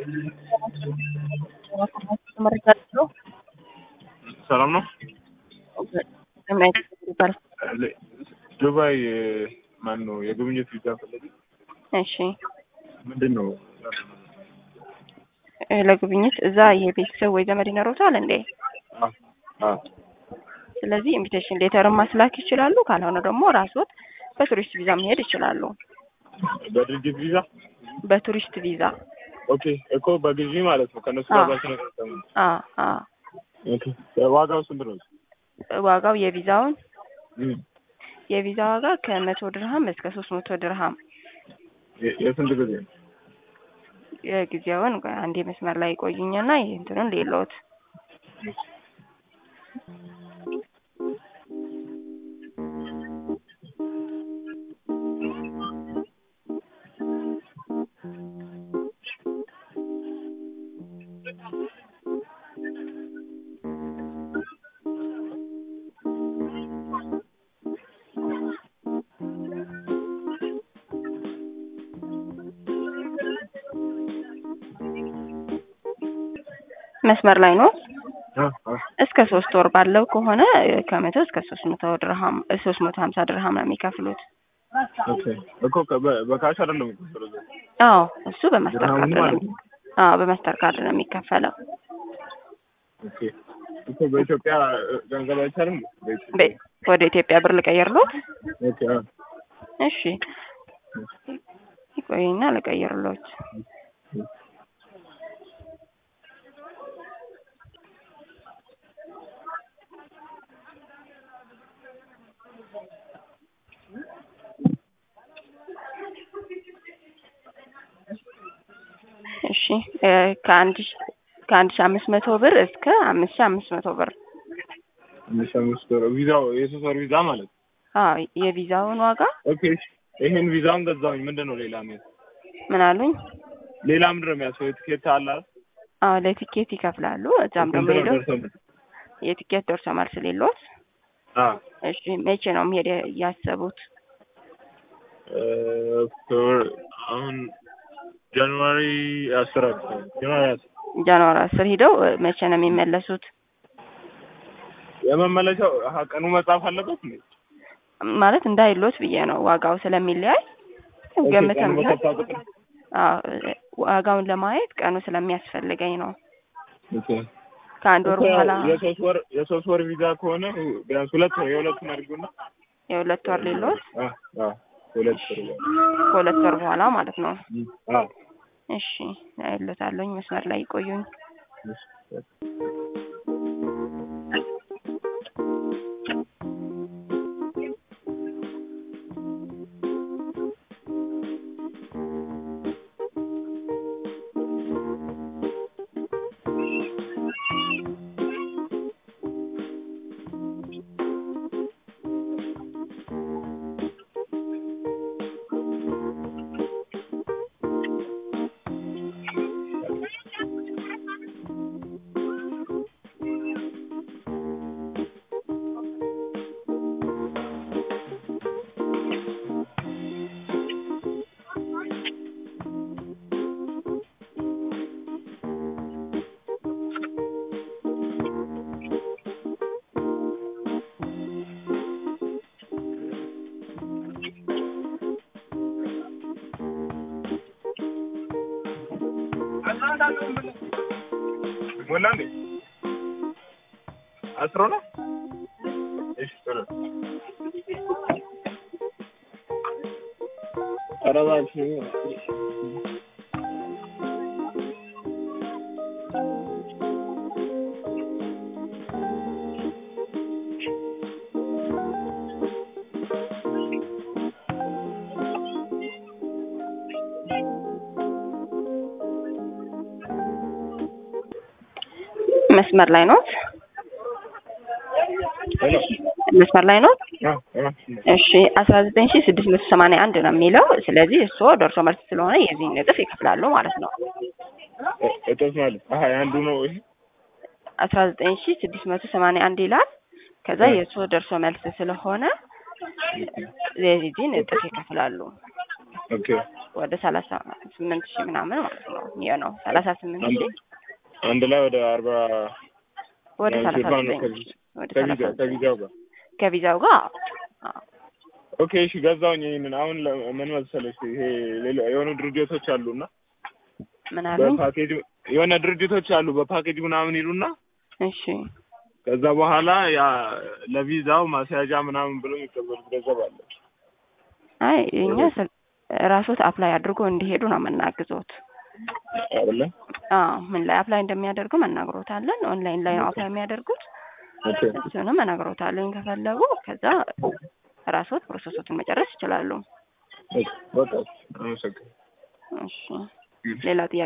መረጃ አለው። ሰላም ነው። ምን አይነት ይባል? ዱባይ ማን ነው የጉብኝት ቪዛ ፈለግ? እሺ ምንድን ነው? እ ለጉብኝት እዛ የቤተሰብ ወይ ዘመድ ይኖሩታል እንዴ? አ አ ስለዚህ ኢንቪቴሽን ሌተርን ማስላክ ይችላሉ። ካልሆነ ደግሞ ራስዎት በቱሪስት ቪዛ መሄድ ይችላሉ። በድርጅት ቪዛ በቱሪስት ቪዛ ኦኬ እኮ በግዢ ማለት ነው። ከነሱ አዎ። ጋር ስለተጠቀሙ አ አ ኦኬ። ዋጋው ስንት ነው? ዋጋው የቪዛውን እም የቪዛ ዋጋ ከመቶ ድርሃም እስከ ሶስት መቶ ድርሃም የ- የስንት ጊዜ ነው? የጊዜውን ቆይ አንዴ መስመር ላይ ቆዩኝና ይህ እንትኑን ሌሎት መስመር ላይ ነው። አ አ እስከ ሶስት ወር ባለው ከሆነ እ ከመቶ እስከ ሶስት መቶ ድርሃም ሶስት መቶ ሀምሳ ድርሃም ነው የሚከፍሉት። ኦኬ እኮ ከ- በ- በካሽ አይደለም የሚከፈለው እዛ። አዎ እሱ በማስተር ድርሃሙ ካርድ ነው። ማለት ነው። አዎ በማስተር ካርድ ነው የሚከፈለው። ኦኬ እኮ በኢትዮጵያ እ፣ ገንዘብ አይቻልም? በኢትዮጵያ በ- ወደ ኢትዮጵያ ብር ልቀይርሎት? ኦኬ አ እሺ ይቆይና ልቀይርሎት። እሺ እ ከአንድ ሺ ከአንድ ሺ አምስት መቶ ብር እስከ አምስት ሺ አምስት መቶ ብር አምስት አምስት ወር ቪዛው የሶስት ወር ቪዛ ማለት ነው። አዎ የቪዛውን ዋጋ ኦኬ እሺ። ይሄን ቪዛውን ገዛሁኝ። ምንድን ነው ሌላ ምን ምን አሉኝ? ሌላ ምንድን ነው የሚያስፈልግ? የትኬት አለ አይደል? አዎ ለቲኬት ይከፍላሉ። እዛም ደግሞ ስንት ነው ሄደው ደርሶ መልስ? የቲኬት ደርሶ መልስ ሌሎት። አ እሺ መቼ ነው መሄድ ያሰቡት? እ፣ ኦክቶበር አሁን ጃንዋሪ አስር አካባቢ ጃንዋሪ አስር ጃንዋሪ አስር ሂደው እ መቼ ነው የሚመለሱት? የመመለሻው አሀ፣ ቀኑ መጻፍ አለበት እንዴ? ማለት እንዳይሎት ብዬ ነው ዋጋው ስለሚለያይ ኦኬ፣ ገምተን ቀኑ በሰፋ ቁጥር አዎ እ ዋጋውን ለማየት ቀኑ ስለሚያስፈልገኝ ነው። ኦኬ። ከአንድ ወር እኮ ያው በኋላ የሶስት ወር የሶስት ወር ቪዛ ከሆነ ቢያንስ ሁለት ወር የሁለቱን አድርጉና የሁለት ወር ሌሎት አ አ ሁለት ወር ይላል። ከሁለት ወር በኋላ ማለት ነው። አ እሺ አይሎታለሁኝ መስመር ላይ ይቆዩኝ። እሺ። ሞላ እንዴ? አስሮ ነው? እሺ ጥሩ። ኧረ እባክህ መስመር ላይ ኖት? ሄሎ መስመር ላይ ኖት? አ አ እሺ አስራ ዘጠኝ ሺ ስድስት መቶ ሰማንያ አንድ ነው የሚለው። ስለዚህ እርስዎ ደርሶ መልስ ስለሆነ የዚህን እጥፍ ይከፍላሉ ማለት ነው። እ- እጥፍ ማለት አሀ የአንዱ ነው ይሄ አስራ ዘጠኝ ሺ ስድስት መቶ ሰማንያ አንድ ይላል። ከዛ እ። የእርስዎ ደርሶ መልስ ስለሆነ የዚህን እጥፍ ይከፍላሉ። ኦኬ ወደ ሰላሳ ስምንት ሺህ ምናምን ማለት ነው ይሄ ነው ሰላሳ ስምንት አንድ ሺህ አንድ ላይ ወደ አርባ ወደ ያ ሰላሳ ሽፋን ነው ዘጠኝ ከቪ- ሺህ ወደ ከቪዛ ሰላሳ ዘጠኝ ከቪዛው ጋር ከቪዛው ጋር አዎ። ኦኬ እሺ ገዛውኝ ይሄንን አሁን ለ- ምን መሰለሽ ይሄ ሌላ የሆኑ ድርጅቶች አሉና ምን አሉኝ? በፓኬጅ የሆነ ድርጅቶች አሉ በፓኬጅ ምናምን ይሉና እሺ ከዛ በኋላ ያ ለቪዛው ማስያዣ ምናምን ብሎ የሚቀበሉት ገንዘብ አለ አይ እኛ ስል- ራስዎት አፕላይ አድርጎ እንዲሄዱ ነው የምናግዞት። አይደለ አዎ ምን ላይ አፕላይ እንደሚያደርጉ መናግሮታለን። ኦንላይን ላይ ነው አፕላይ የሚያደርጉት። ኦኬ እሱንም መናግሮታለን ከፈለጉ። ከዛ ራስዎት ፕሮሰሶትን መጨረስ ይችላሉ። በቃ አመሰግናለሁ እሺ ሌላ ጥያቄ